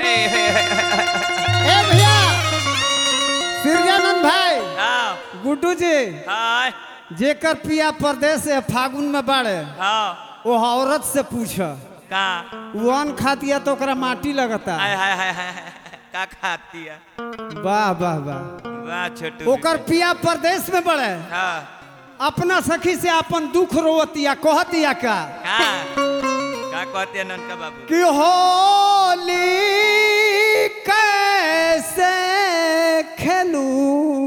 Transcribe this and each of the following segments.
ए भैया सिरजानंद भाई हाँ गुड्डू जी हाँ जेकर पिया परदेश से फागुन में बाड़े हाँ वो औरत से पूछ का वन खातिया तो ओकरा माटी लगता हाय हाय हाय हाय का खाती है वाह वाह वाह वाह छोटू ओकर पिया परदेश में बड़े हाँ अपना सखी से अपन दुख रोवतिया कहतिया का का का कहते हैं ननका बाबू कि होली कैसे खेलूं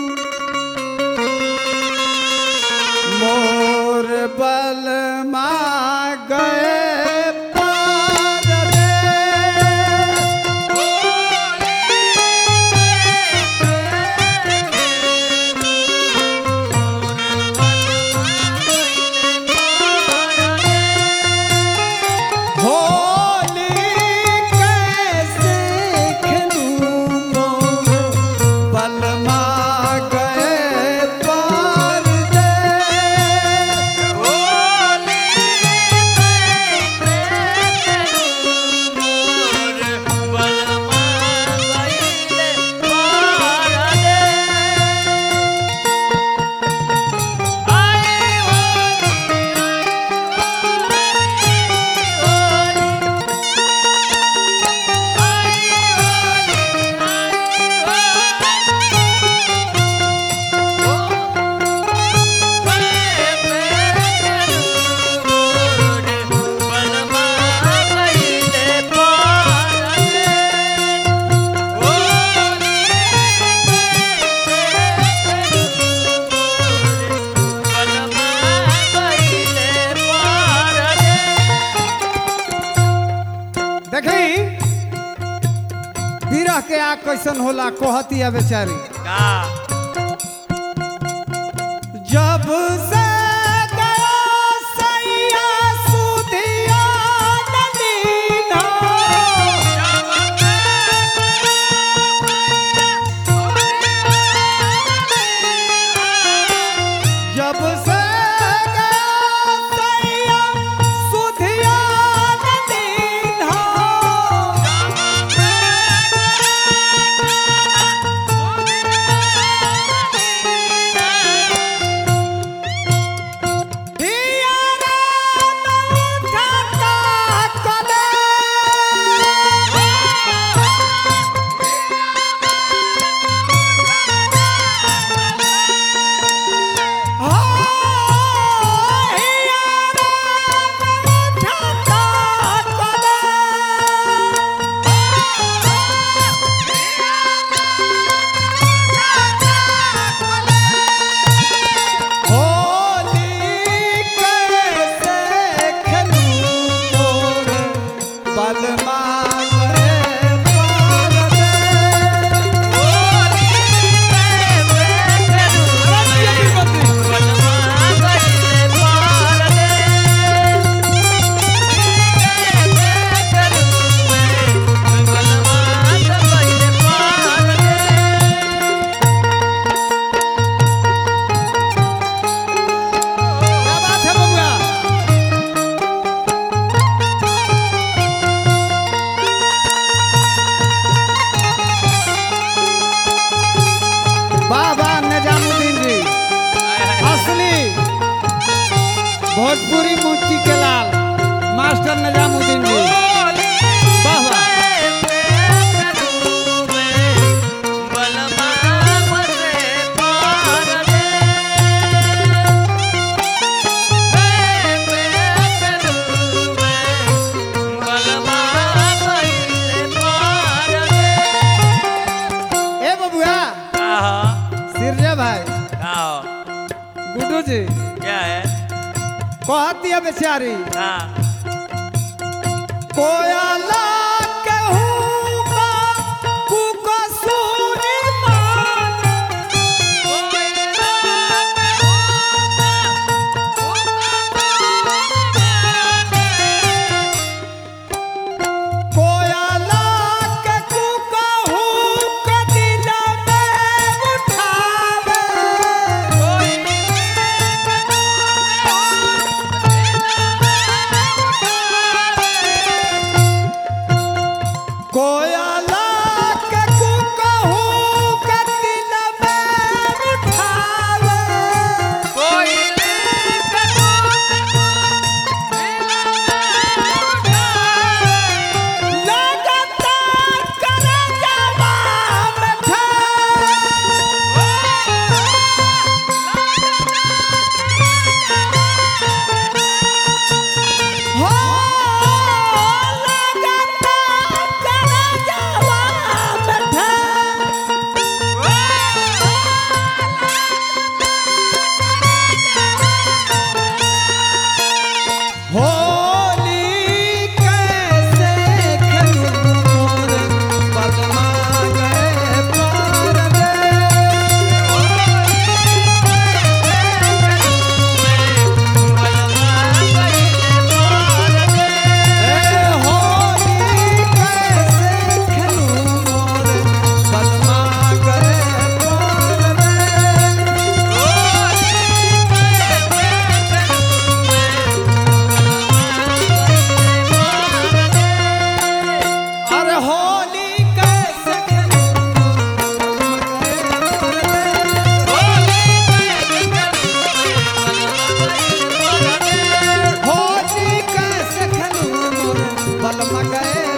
मोर बल गए पार रे। होली कैसे खेलूं मोर बलमा गए पार दे देखी बिरह के आग कैसन होला कहतिया बेचारी जब से गया सैया सुधिया नदीना जब से गया सैया सुधिया नदीना होली कैसे खेलूं मोर बलमा गए पार क्या बात है बबुआ वाह वाह निजामुद्दीन जी असली भोजपुरी मूर्ति के लाल मास्टर निजामुद्दीन जी वाह वाह ए बबुआ सिरजे भाई गुड्डू जी क्या है कहती है बेचारी हाँ कोयला कहूँगा कुकसूरी मान कोयला के कुकहू के दिल में उठावे है